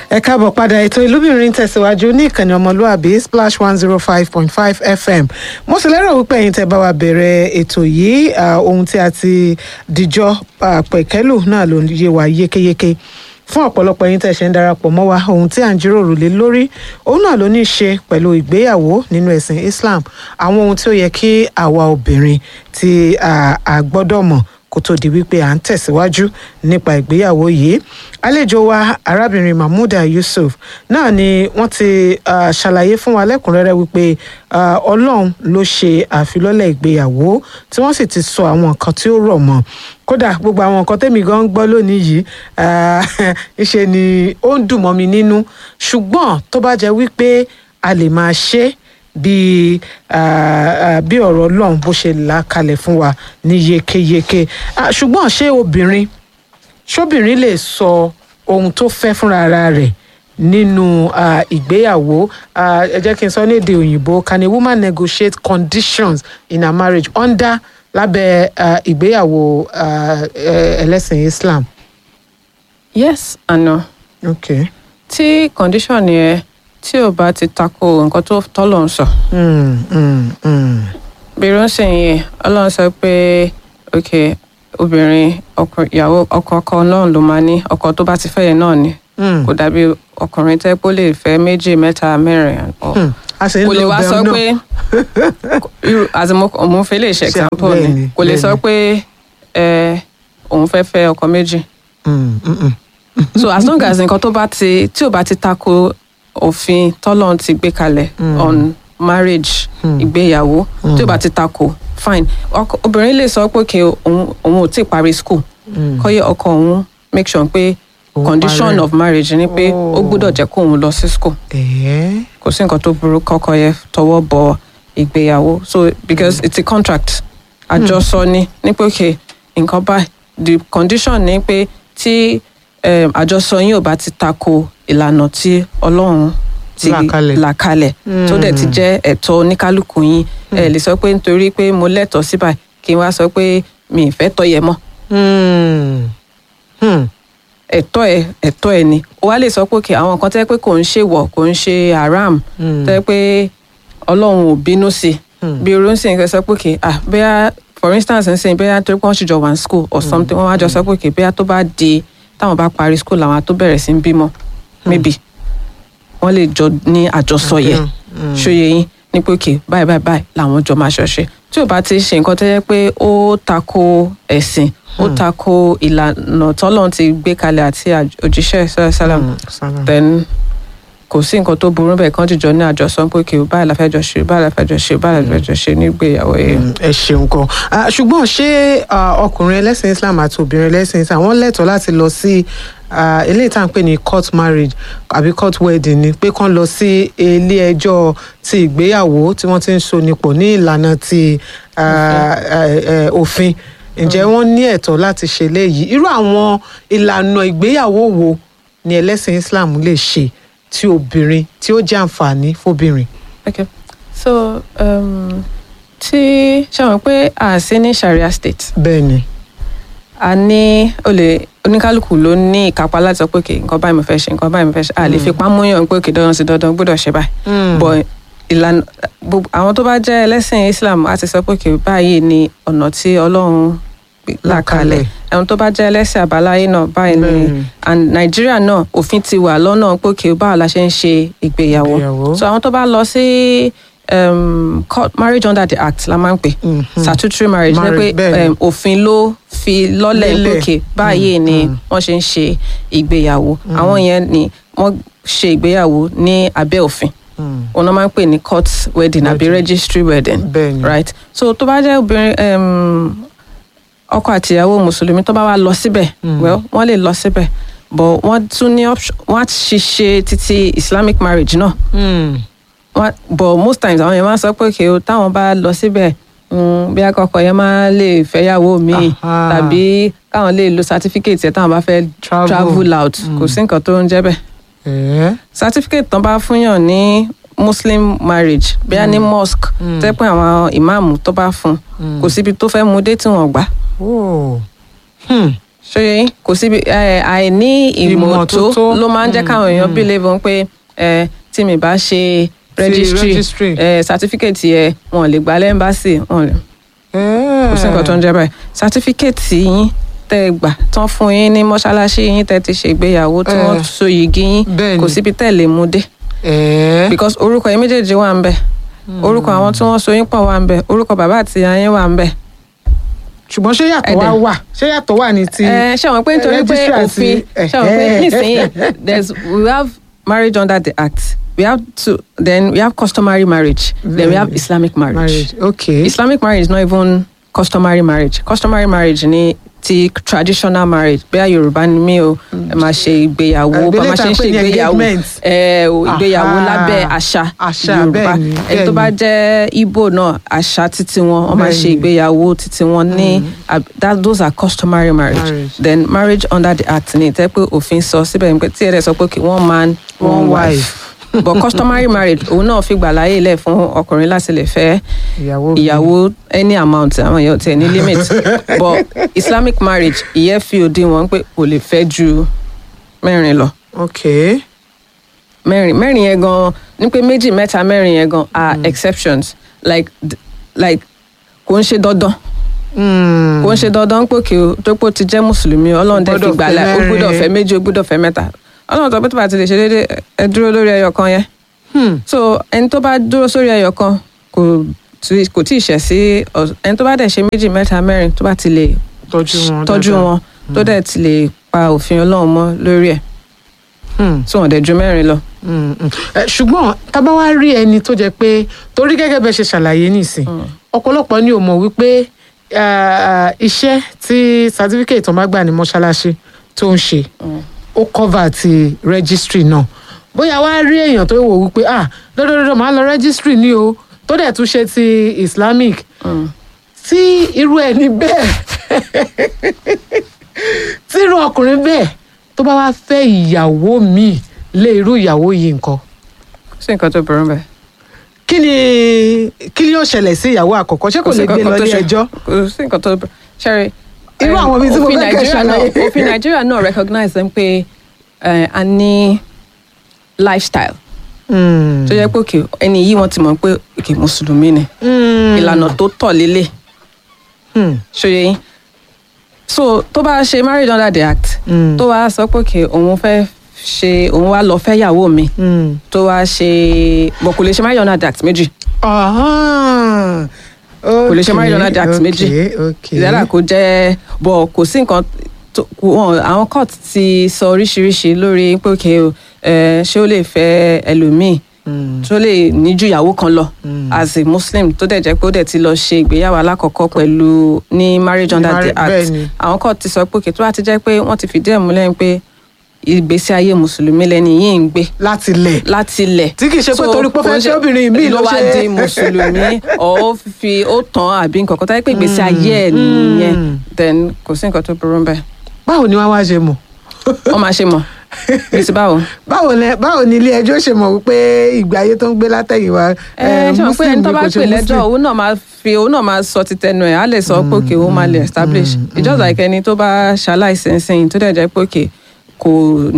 ẹ káàbọ̀ padà ètò ìlúbìnrin tẹ̀síwájú ní ìkànnì ọmọlúàbí splash one zero five point five fm mo sì lérò wípé ẹ̀yin tẹ́ bá wa bẹ̀rẹ̀ ètò yìí ohun tí a ti dìjọ pẹ̀kẹ́lù náà ló yé wa yékéyéké fún ọ̀pọ̀lọpọ̀ ẹ̀yin tẹ́ ṣe ń darapọ̀ mọ́ wa ohun tí à ń jíròrò lé lórí òun náà ló ní í ṣe pẹ̀lú ìgbéyàwó nínú ẹ̀sìn islam àwọn ohun tí ó yẹ kí àwa obìnrin tí a gbọ́dọ̀ mọ̀ kó tó di wípé à ń tẹ̀síwájú nípa ìgbéyàwó yìí àlejò wa arábìnrin mahmuda yusuf náà ni wọ́n ti uh, ṣàlàyé fún wa lẹ́kùnrẹ́rẹ́ wípé uh, ọlọ́run ló ṣe àfilọ́lẹ̀ ìgbéyàwó tí wọ́n sì ti sọ àwọn nǹkan tí ó rọ̀ mọ́ kódà gbogbo àwọn nǹkan tẹ́mi gan ń gbọ́ lónìí yìí ṣe ni ó ń dùn mọ́ mi nínú ṣùgbọ́n tó bá jẹ́ wípé a lè máa ṣe é bí bí ọ̀rọ̀ ọlọ́run bó ṣe là kalẹ̀ fún wa ní yékéyéké ṣùgbọ́n ṣé obìnrin ṣóbìnrin lè sọ ohun tó fẹ́ fúnra ara rẹ̀ nínú ìgbéyàwó ẹ jẹ́ kí n sọ ní èdè òyìnbó can a woman negotiate conditions in her marriage under lábẹ́ ìgbéyàwó ẹlẹ́sìn Islam. yes and no. okay. tí condition yẹn tí ò bá ti tako nǹkan tó tọ́lọ̀ ń sọ. bẹ̀rù ń sìn yìí ọlọ́run sọ pé ok obìnrin ọkọ ìyàwó ọkọ ọkọ náà ló máa ní ọkọ tó bá ti fẹ́ yẹn náà ni kò dàbí ọkùnrin tẹ́ pé ó lè fẹ́ méjì mẹ́ta mẹ́rin kò lè wá sọ pé àti mo fẹ́ lè ṣe example ni kò lè sọ pé òun fẹ́ fẹ́ ọkọ méjì so as long as nǹkan tó bá ti tí ò bá ti tako òfin tọ́lọ́run ti gbé kalẹ̀ on marriage ìgbéyàwó tí ó bá ti tako fine obìnrin lè sọ pé kí òun ò tí ì parí school kọ́yé ọkọ òun make sure pé condition of marriage ni pé ó gbọ́dọ̀ jẹ́ kó òun lọ sí school kò sí nǹkan tó burú kọ́kọ́ yẹ tọwọ́ bọ ìgbéyàwó so because it's a contract àjọsọ ni ní pé okay nǹkan báyìí the condition ni pé tí àjọsọ yín ò bá ti tako ìlànà tí ọlọ́run ti là kalẹ̀ tó dẹ̀ ti jẹ́ ẹ̀tọ́ oníkálukú yín ẹ lè sọ pé nítorí pé mo lẹ́tọ̀ọ́ sí báyìí kí n wá sọ pé mi ì fẹ́ tọ́ yẹ mọ́. ẹ̀tọ́ ẹ ẹ̀tọ́ ẹ ni o wá lè sọ pé àwọn nǹkan tẹ́ pé kò ń ṣe wọ̀ kò ń ṣe haram tẹ́ pé ọlọ́run ò bínú sí bí irú ń sìn kẹ́ sọ pé kì ah bóyá for instance ń sìn bóyá torí pé wọ́n ṣì jọ wà ní school or something wọ́n wá jọ sọ pé kì bóyá tó bá di táwọn bá parí school làwọn tó bẹ̀rẹ̀ sí ń bímọ maybe wọ́n lè jọ ní àjọsọ yẹ ṣòye yín ní pé òkè báyìí báyìí báyìí làwọn jọ máa ṣọṣe tí ò bá ti ṣe nǹkan tó yẹ pé ó tako ẹ̀sìn ó tako ìlànà tọ́lọ́run ti gbé kalẹ̀ àti òjíṣẹ́ sálàm then kò sí nǹkan tó burú bẹ́ẹ̀ kán jìjọ ní àjọsọ pé òkè báyìí la fẹ́ jọ ṣe báyìí la fẹ́ jọ ṣe báyìí la fẹ́ jọ ṣe nígbéyàwó yẹn. ẹ ṣeun kan ṣùgbọ́n ṣé ọkùnrin ẹlẹ́sìn Islam àti obìnrin ẹlẹ́sìn Islam wọ́n lẹ́tọ̀ọ́ láti lọ sí eléyìí tá à ń pè ní court marriage àbí court wedding ni pé kán lọ sí ilé ẹjọ́ ti ìgbéyàwó tí wọ́n ti ń so nípò ní ìlànà ti òfin ǹjẹ́ wọ́n ní ẹ̀tọ́ láti ṣe léyìí irú àwọn ìlànà ìgbéyàwó wo ni ẹlẹ́sìn Islam lè ṣe tí obìnrin tí ó jẹ́ àǹfààní fóbìnrin. okay so um, tí ṣe àwọn pé a sí ní Sharia state. bẹ́ẹ̀ ni a ní olè oníkálukú ló ní ìkápá láti sọ pé kì nǹkan báyìí mo fẹ́ ṣe nǹkan báyìí mo fẹ́ ṣe a lè fipá múyàn pé kì dandan sí dandan gbọ́dọ̀ ṣe báyìí but ìlànà àwọn tó bá jẹ́ ẹlẹ́sìn Islam a ti sọ pé kì báyìí ni ọ̀nà tí Ọlọ́run là kalẹ̀ ẹ̀hún tó bá jẹ́ ẹlẹ́sìn àbáláyé náà báyìí ni and Nàìjíríà náà òfin ti wà lọ́nà pé kì báwo la ṣe ń ṣe ìgbéyàwó so àwọn tó bá lọ sí um, court marriage under the act la máa ń pè statutory marriage ní pé òfin ló fi lọ́lẹ̀ lókè báyìí ni wọ́n ṣe ń ṣe ìgbéyàwó àwọn yẹn ni wọ́n ṣe ìgbéyàwó ní abẹ́ òfin wọn náà máa ń pè ní court wedding àbí registry wedding right so tó bá jẹ́ obìnrin ọkọ àtìyàwó mùsùlùmí tó bá wá lọ síbẹ̀ well wọ́n lè lọ síbẹ̀ but wọ́n tún ní option wọ́n á ṣiṣẹ́ títí islamic marriage náà. Mm but most times àwọn yẹn máa ń sọ pé kí o táwọn bá lọ síbẹ̀ bí akọkọ yẹn máa lè fẹ́yàwó míì tàbí káwọn lè lo certificate yẹn táwọn bá fẹ́ travel out kò sí nǹkan tó ń jẹ́ bẹ́ẹ̀. certificate tán bá fúnyàn ní muslim marriage bí a ní mosque tẹ́ pé àwọn ìmáàmù tó bá fún kò síbi tó fẹ́ mú dé tí wọ́n gbà. ṣòye yín kò síbi ẹ, àìní ìmọ̀tó Ìmọ̀tótó. ló máa ń jẹ́ káwọn èèyàn believe wọn pé ẹ, tí mi bá ṣe registry registry. ẹ, certificate yẹ wọn ò lè gba lẹ́mbàsì wọn ò lè kò sí nǹkan tó ń jẹ́ báyìí certificate yín tẹ́ ẹ gbà tán fún yín ní mọ́ṣáláṣí yín tẹ́ ti ṣègbéyàwó tí wọ́n Eh. so yìgì yín Bẹ́ẹ̀ni. kò síbi tẹ́ ẹ lè mú dé ẹ̀ẹ́ because orúkọ yín méjèèjì wà ń bẹ̀ orúkọ àwọn tí wọ́n so yín pọ̀ wà ń bẹ̀ orúkọ bàbá àti ìyá yín wà ń bẹ̀ ṣùgbọ́n ṣé yàtọ̀ wá Ẹ̀dẹ̀. wà ṣé yàtọ̀ wà ní ti ẹ ṣe wọn pé nítorí pé registry àti- òfin ṣe wọn pé nísìnyí there's we have marriage under the act we have to then we have customary marriage then we have islamic marriage, marriage okay islamic marriage is not even customary marriage customary marriage ni ti traditional marriage bẹ́ẹ̀ yorùbá ni mí o ẹ máa ṣe ìgbéyàwó Eh, bá bí máa ṣe ń létà ṣe pé ní ìgbéyàwó engagement. ẹ o, ìgbéyàwó Aha. lábẹ́ àṣà Àṣà, yorùbá bẹ́ẹ̀ ni, ẹni tó bẹ́ẹ̀ bá ni. jẹ́ ibo náà àṣà títí wọn wọ́n máa Bẹ́ẹ̀ ṣe ni. ìgbéyàwó títí wọn ní ab- that those are customary marriage Marriage. then marriage under the act ni tẹ́ pé òfin sọ síbẹ̀ ni pé tí ẹ̀rẹ́ sọ pé kí one man one One wife but customary marriage òun náà fi gbà láyè lẹ̀ fún ọkùnrin láti lè fẹ́ ìyàwó ìyàwó any amount àwọn èèyàn tiẹ̀ ní limit but islamic marriage ìyẹn fi òdiwọ̀n pé kò lè fẹ́ ju mẹ́rin lọ okay mẹ́rin mẹ́rin yẹn gan ní pé méjì mẹ́ta mẹ́rin yẹn gan are exceptions like d- like kò ń ṣe dandan Hmm. kò ń ṣe dandan pé kí o tó pé o ti jẹ́ mùsùlùmí ọlọ́run dẹ̀ fi gbọ́dọ̀ gbà fẹ́ láì o mẹ́rin. gbọ́dọ̀ fẹ́ méjì o gbọ́dọ̀ fẹ́ mẹ́ta ọlọ́run tó pé tó bá ti lè ṣe déédéé ẹ dúró lórí ẹyọ kan yẹn Hmm. so ẹni tó bá dúró sórí ẹyọ kan kò tí- kò tí ì ṣẹ̀ sí ọ- ẹni tó bá dẹ̀ ṣe méjì mẹ́ta mẹ́rin tó bá ti lè tọ́jú wọn tọ́jú dáadáa. wọn tó dẹ̀ ti lè pa òfin ọlọ́run mọ́ lórí ẹ̀ Hmm. tí wọ́n dẹ̀ ju mẹ́rin lọ. Mm, mm. Ẹ, ṣùgbọ́n tá bá wá rí ẹni tó jẹ́ pé torí gẹ́gẹ́ bẹ́ẹ̀ ṣe ṣàlàyé nìsín ọ̀pọ̀lọpọ̀ ni ò mọ̀ wípé ah, iṣẹ́ tí certificate tó máa gbà ní mọ́ṣáláṣí tó ń ṣe ó cover ti registry náà bóyá wá rí èèyàn tó wò wípé ah dandandandan máa lọ registry ní o tó dẹ̀ tún ṣe ti islamic tí irú ẹni bẹ́ẹ̀ tí irú ọkùnrin bẹ́ẹ̀ tó bá wá fẹ́ ìyàwó míì lé irú ìyàwó yìí nǹkan kò sí nǹkan tó burú bẹ́ẹ̀. kí ni kí ni yóò ṣẹlẹ̀ sí ìyàwó àkọ́kọ́ ṣé kò lè gbé lọ ilé ẹjọ́ kò sí nǹkan tó burú ṣẹ́rí. Irú eh, àwọn ibi tí mo òfin fẹ́ kẹ́ Nàìjíríà náà- ṣàlàyé. òfin nàìjíríà náà recognize them pé eh, a ní lifestyle tó yẹ pé òkè ẹni yìí wọ́n ti mọ̀ pé òkè mùsùlùmí ni ìlànà tó tọ̀ lélẹ̀ ṣòye yín so tó bá ṣe marriage under the act Mm. tó wá sọ pé òkè òun fẹ́ ṣe òun wá lọ fẹ́ yàwó mi tó wá ṣe bọ̀ kò lè ṣe marriage under the act méjì kò lè ṣe marriage under the act méjì ìdára kò jẹ́ bọ̀ kò sí nǹkan tó kò- wọn àwọn court ti sọ oríṣiríṣi lórí pé òkè o eh, ṣé ó lè fẹ́ ẹlòmíì tó lè ní ju ìyàwó kan lọ as a muslim tó dẹ̀ jẹ́ pé ó dẹ̀ ti lọ ṣe ìgbéyàwó alákọ̀ọ́kọ́ pẹ̀lú ní marriage under the Marri- act bẹ́ẹ̀ni. àwọn court ti sọ pé òkè tó bá ti jẹ́ pé wọ́n ti fìdí ẹ̀ múlẹ̀ pé ìgbésí ayé mùsùlùmí lẹni yìí ń gbé láti lẹ̀ láti ilẹ̀. Tí kì í ṣe pé So, torí pé ó fẹ́ kò ń ṣe ṣe- obìnrin míì ló ló wá ṣe- di mùsùlùmí ọ̀ ó fi ó tàn àbí nǹkan kan táyé pé ìgbésí ayé ẹ̀ nìyẹn then kò sí nǹkan tó burú bẹ́ẹ̀ báwo ni wọ́n wá ṣe mọ̀ wọ́n máa ṣe mọ̀ bí ti báwo. báwo lẹ báwo ni ilé ẹjọ́ ṣe mọ̀ wípé ìgbé ayé tó ń gbé látẹ̀yìnwá ẹ ṣe mọ̀ pé ẹni tó bá kò ṣe pè lẹ́jọ́ Muslim? òun náà máa fi òun náà máa sọ ti tẹnu ẹ̀ á lè sọ pé òkè òun máa lè establish it's just like ẹni tó bá ṣaláìsí nsìn tó dẹ̀ jẹ́ pé òkè kò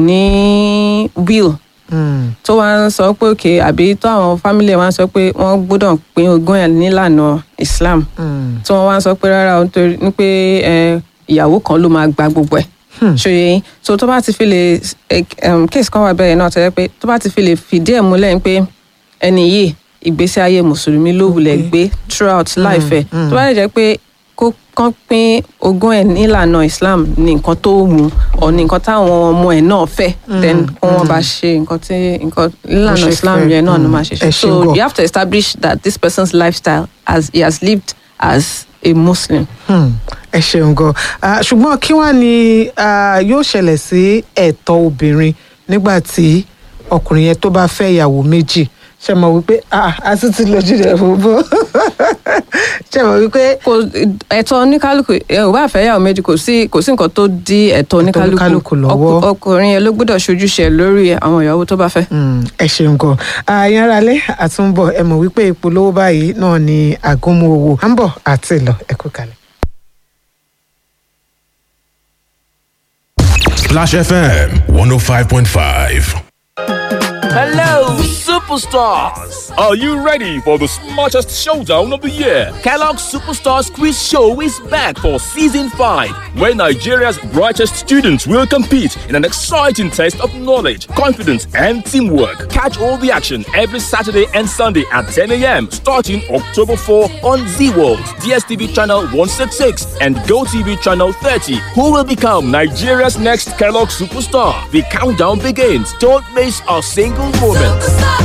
ní will Mm. tó wá ń sọ pé òkè àbí tó àwọn family ẹ̀ wá ń sọ pé wọ́n gbọ́dọ̀ pín ogún ẹ̀ nílànà Islam Mm. tí wọ́n wá ń sọ pé rárá o nítorí ní pé ẹ, ìyàwó kan ló máa gba gbogbo ẹ̀ ṣòye yín so tó bá ti fi lè ẹ, um, case kan wà bẹ́ẹ̀ náà tó yẹ pé tó bá ti fi lè fìdí ẹ̀ múlẹ̀ pé ẹni yìí ìgbésí ayé mùsùlùmí ló wulẹ̀ gbé throughout life ẹ̀ tó bá lè jẹ́ pé kó kán pín ogún ẹ̀ nílànà Islam ní nǹkan tó wù ọ́ ní nǹkan táwọn ọmọ ẹ̀ náà fẹ́ then kó wọ́n bá ṣe nǹkan tí nǹkan nílànà ṣe Islam fẹ́. yẹn náà ló Mm. máa ṣe Ẹ ṣe ṣé so gan. you have to establish that this person's lifestyle as he has lived as a Muslim. Hmm, ẹ ṣeun gan Ah, ṣùgbọ́n kí wàá ní ah, yóò ṣẹlẹ̀ sí ẹ̀tọ́ obìnrin nígbà tí ọkùnrin yẹn tó bá fẹ́ ìyàwó méjì ṣe mọ̀ wípé ah, a tún ti lójú rẹ̀ fòbó ṣe mọ̀ wípé kò ẹ̀tọ́ oníkálukú ẹ ò bá fẹ́ yàwó méjì kò sí kò sí nǹkan tó dí ẹ̀tọ́ oníkálukú oníkálukú lọ́wọ́. Ọkù- ọkùnrin yẹn ló gbọ́dọ̀ ṣojúṣe ẹ̀ lórí àwọn ìyàwó tó bá fẹ́. Hmm, ẹ ṣeun gan àyàn ara lẹ àtúnbọ̀ ẹ mọ̀ wípé ìpolówó báyìí náà ni àgúnmu owó à ń bọ̀ àti ìlọ ẹ kú kalẹ̀. Splash FM 105.5. Hello, superstars! Are you ready for the smartest showdown of the year? Kellogg's Superstars Quiz Show is back for season 5, where Nigeria's brightest students will compete in an exciting test of knowledge, confidence, and teamwork. Catch all the action every Saturday and Sunday at 10 a.m. starting October 4 on Z World, DSTV channel 166, and GoTV channel 30. Who will become Nigeria's next Kellogg superstar? The countdown begins. Don't miss a single moment.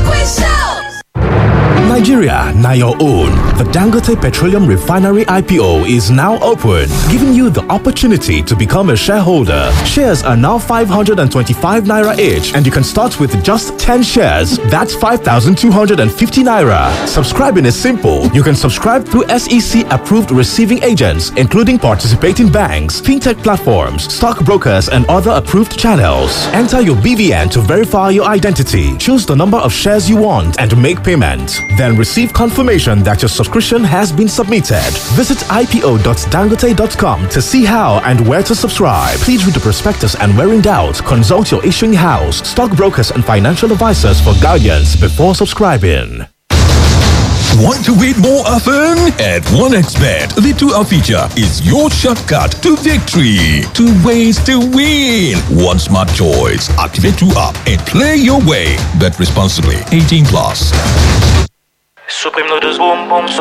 Nigeria, now your own. The Dangote Petroleum Refinery IPO is now open, giving you the opportunity to become a shareholder. Shares are now 525 naira each, and you can start with just 10 shares. That's 5,250 naira. Subscribing is simple. You can subscribe through SEC approved receiving agents, including participating banks, fintech platforms, stockbrokers, and other approved channels. Enter your BVN to verify your identity. Choose the number of shares you want and make payment. Then receive confirmation that your subscription has been submitted. Visit ipo.dangote.com to see how and where to subscribe. Please read the prospectus and where in doubt, consult your issuing house, stockbrokers, and financial advisors for guidance before subscribing. Want to win more often? At 1xBet, the 2-hour feature is your shortcut to victory. Two ways to win. One smart choice. Activate 2-up and play your way. Bet responsibly. 18 plus. Supreme noodles boom boom.